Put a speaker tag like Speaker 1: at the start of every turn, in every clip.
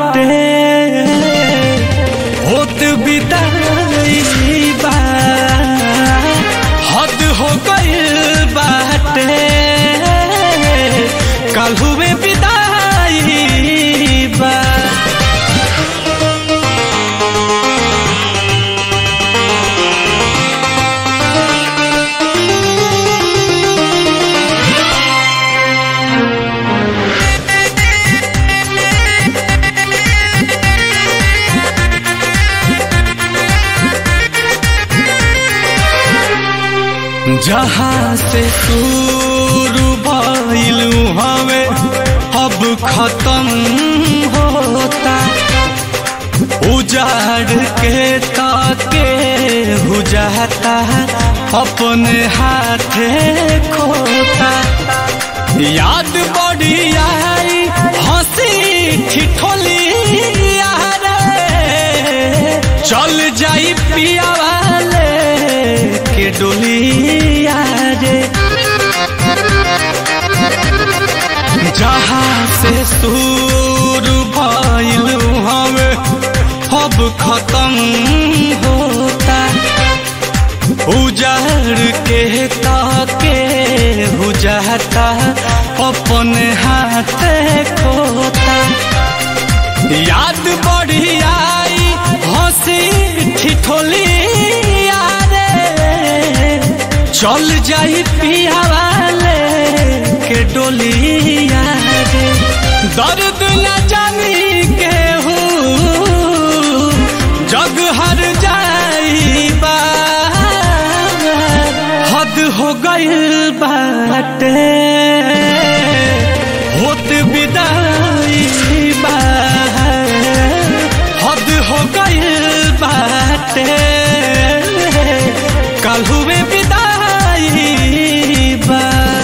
Speaker 1: बाटे होत बिदाई बा हद हो गइल बाटे कल हुए विदाई बा जहाँ से शुरू भइलू हवे अब खत्म होता उजाड़ के ताके हो जाता अपने हाथे खोता याद बड़ी आई हंसी ठिठोली यारे चल जाई पिया वाले के डोलिया रे जहाँ से शुरू भइलू हवे अब खत्म होता उजाड़ के ताके हो जाता अपने हाथ खोता याद बड़ी आई हंसी ठिठोली यारे चल जाई पिया वाले के डोलिया रे दर्द न जानी के जग हर जाई बा हद हो गइल बाटे होत विदाई बा हद हो गइल बाटे कल हुए विदाई बा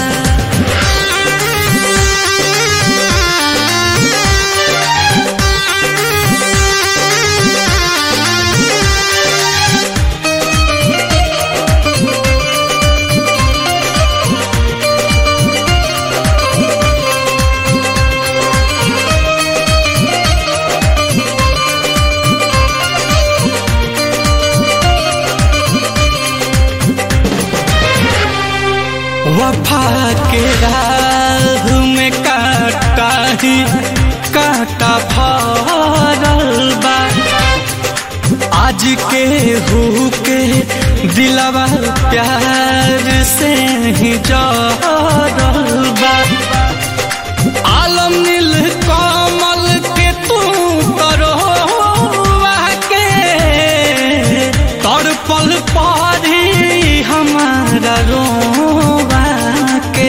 Speaker 1: वफा के राह में काटा ही काटा भरल बा आज के हु के दिलवा प्यार से ही जरल बा आलम नील कमल के तू करो के तड़पल पारी हमारा रोवा के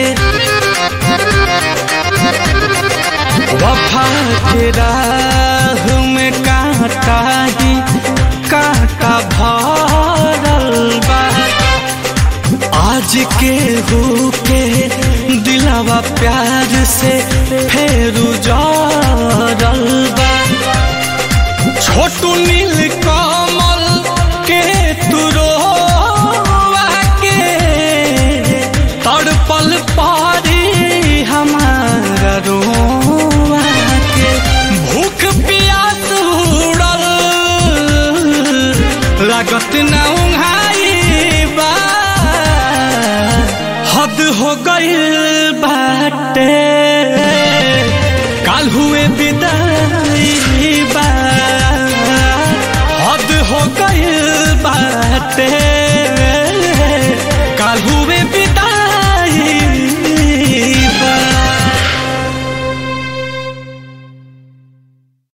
Speaker 1: वफा के राह में कांटा ही कांटा भरल बा आज के हो के दिलावा प्यार से फेरू जरल बा छोटू नील कमल के तुरो के तड़पल पारी हमारा रोआ के भूख प्यास उड़ल लागत न उंघाई बा हद हो गइल बाटे काल हुए विदाई बा हद हो गइल बाटे